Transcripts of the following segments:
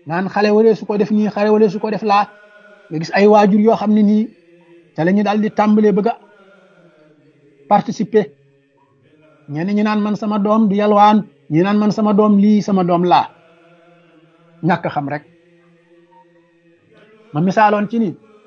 naan xale waree su ko def nii xale waree su ko def laa nga gis ay waajur yoo xam ne nii te la ñu daal di tàmbalee bëgg a participer ñenn ñi naan man sama doom du yalwaan ñi naan man sama doom lii sama doom laa ñàkk xam rek ma misaaloon ci ni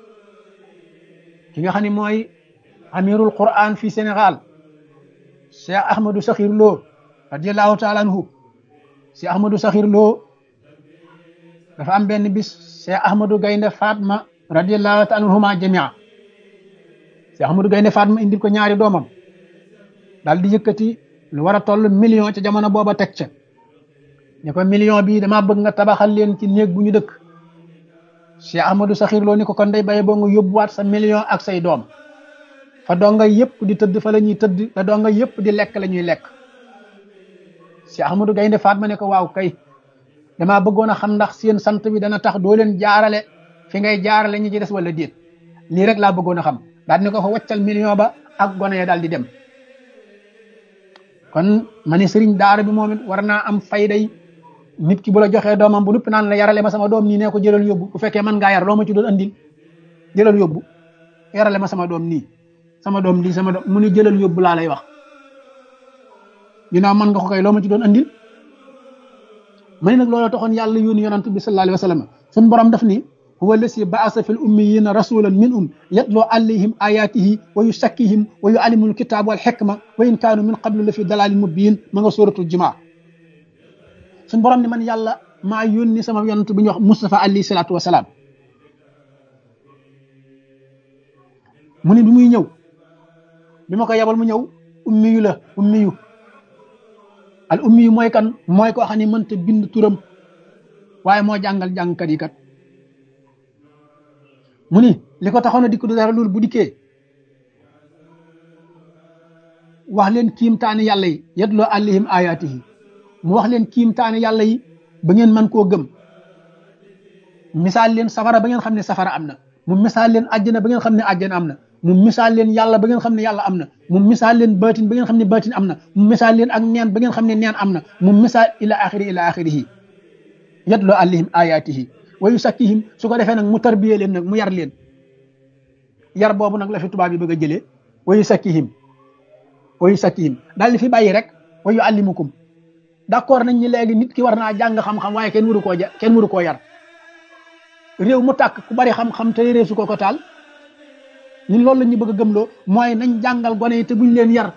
ki nga xam ne mooy amirul quran fii Sénégal Cheikh Ahmadou Sakhir Lo radiallahu taala anhu Cheikh Ahmadou Sakhir Lo dafa am benn bis Cheikh Ahmadou Gaynde Fatma radiallahu taala anhuma jamia Cheikh Ahmadou Gaynde Fatma indil ko ñaari doomam daal di yëkkati lu war a toll million ca jamono booba teg ca ne ko million bi dama bëgg nga tabaxal leen ci néeg bu ñu dëkk Cheikh Ahmadou Sakhir Lo ni ko kon day baye boo nga yóbbuwaat sa million ak say doom fa donga yëpp di tëdd fa la ñuy tëdd fa donga yëpp di lekk la ñuy lekk Cheikh Ahmadou Gaynde Fatma ne ko waaw kay damaa bëggoon a xam ndax seen sant bi dana tax doo leen jaarale fi ngay jaarale ñi ci des wala déet lii rek laa bëggoon a xam daal ni ko fa waccal million ba ak gone ya daal di dem kon ma ne sëriñ daara bi moom it war naa am fayday nit ki bu la joxee doomam bu nuppi naan la yarale ma sama doom nii nee ko jëlal yóbbu bu fekkee mën ngaa yar loo ma ci doon andil jëlal yóbbu yarale ma sama doom nii sama doom lii sama doom mu ni jëlal yóbbu laa lay wax ginnaaw mën nga ko koy loo ma ci doon andil ma ne nag looloo taxoon yàlla yónni yonant bi sallallahu alayhi wa sallam suñu borom daf ni huwa allasi baasa fi l ummiyina rasulan minhum yatloo alayhim ayatihi wa yusakkihim wa yuallimul kitaab wal xikma wa in kaanu min qablu la fi dalalin mubin ma nga suratul jumaa suñu borom ni man yàlla maa yónni sama yonant bi ñuy wax Mustafa alayhi salaatu wa salaam mu ni bi muy ñëw bi ma ko yebal mu ñëw ummiyu la ummiyu al ummiyu mooy kan mooy koo xam ne mënta bind turam waaye moo jàngal jàngkat yi kat mu ni li ko taxoon a dikk du dara loolu bu dikkee wax leen kiimtaani yàlla yi yatloo alayhim ayaatihi mu wax leen kiimtaani yàlla yi ba ngeen mën koo gëm misaal leen safara ba ngeen xam ne safara am na mu misaal leen àjjana ba ngeen xam ne àjjana am na mu misaal leen yàlla ba ngeen xam ne yàlla am na mu misaal leen baatin ba ngeen xam ne baatin am na mu misaal leen ak neen ba ngeen xam ne neen am na mu misaal ila axiri ila axirihi yatloo alayhim ayaatihi wa yusakkihim su ko defee nag mu tarbiyee leen nag mu yar leen yar boobu nag la fi tubaab yi bëgg a jëlee wa yusakkihim wa yusakkihim daal di fi bàyyi rek wa yuallimukum d'accord nañ ñi léegi nit ki war naa jàng xam-xam waaye kenn waru koo ja kenn waru koo yar réew mu tàkk ku bari xam-xam te réew su ko ko taal ñun loolu la ñu bëgg a gëmloo mooy nañ jàngal gone yi te buñ leen yar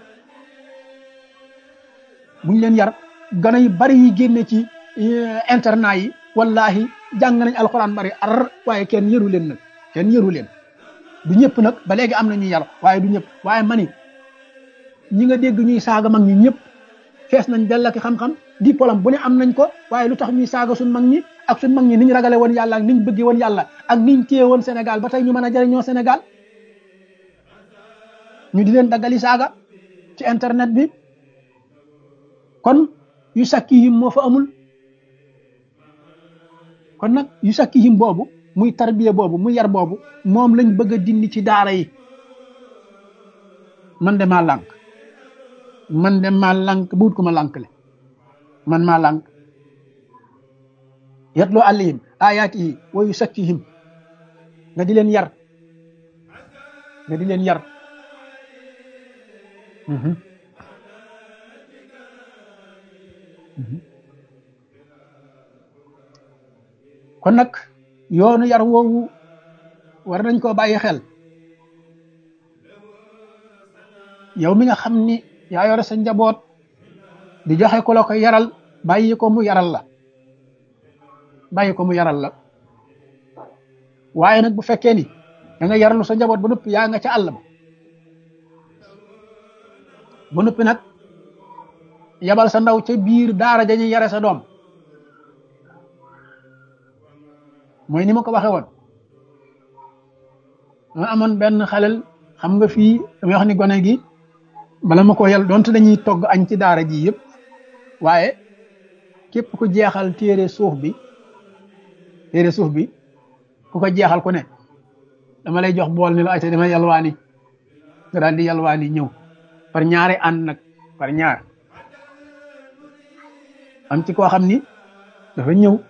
buñ leen yar gone yi bari yi génne ci internat yi wallahi jàng nañ alxuraan bari ar waaye kenn yëru leen nag kenn yëru leen du ñëpp nag ba léegi am na ñuy yar waaye du ñëpp waaye mani ñi nga dégg ñuy saaga mag ñi ñëpp fees nañ dell ak xam-xam diplôme bu ne am nañ ko waaye lu tax ñuy saaga suñ mag ñi ak suñ mag ñi niñ ragale woon yàlla ak niñ bëggee woon yàlla ak niñ téye woon Sénégal ba tey ñu mën a jëriñoo Sénégal ñu di leen daggali saaga ci internet bi kon yu sakki yim moo fa amul kon nag yu sakki yim boobu muy tarbiya boobu muy yar boobu moom lañ bëgg a dindi ci daara yi man de maa lànk man de maa lànk buut ko ma lànk le man maa lànk yatloo alayhim ayaatihi wa yusakkihim nga di leen yar nga di leen yar kon nag yoonu yar woowu war nañ koo bàyyi xel yow mi nga xam ni yaa yore sa njaboot di joxe ku la ko yaral bàyyi ko mu yaral la bàyyi ko mu yaral la waaye nag bu fekkee ni da nga yaralu sa njaboot ba noppi yaa nga ca àll ba ba noppi nag yabal sa ndaw ca biir daara dañuy yare sa doom mooy ni ma ko waxee woon ma amoon benn xalel xam nga fii damay wax ni gone gi bala ma ko yal donte dañuy togg añ ci daara ji yëpp waaye képp ku jeexal téere suuf bi téere suuf bi ku ko jeexal ku ne dama lay jox bool ni la ayta dama yalwaani nga daal di yalwaani ñëw par ñaari ànd nag par ñaar am ci koo xam ni dafa ñëw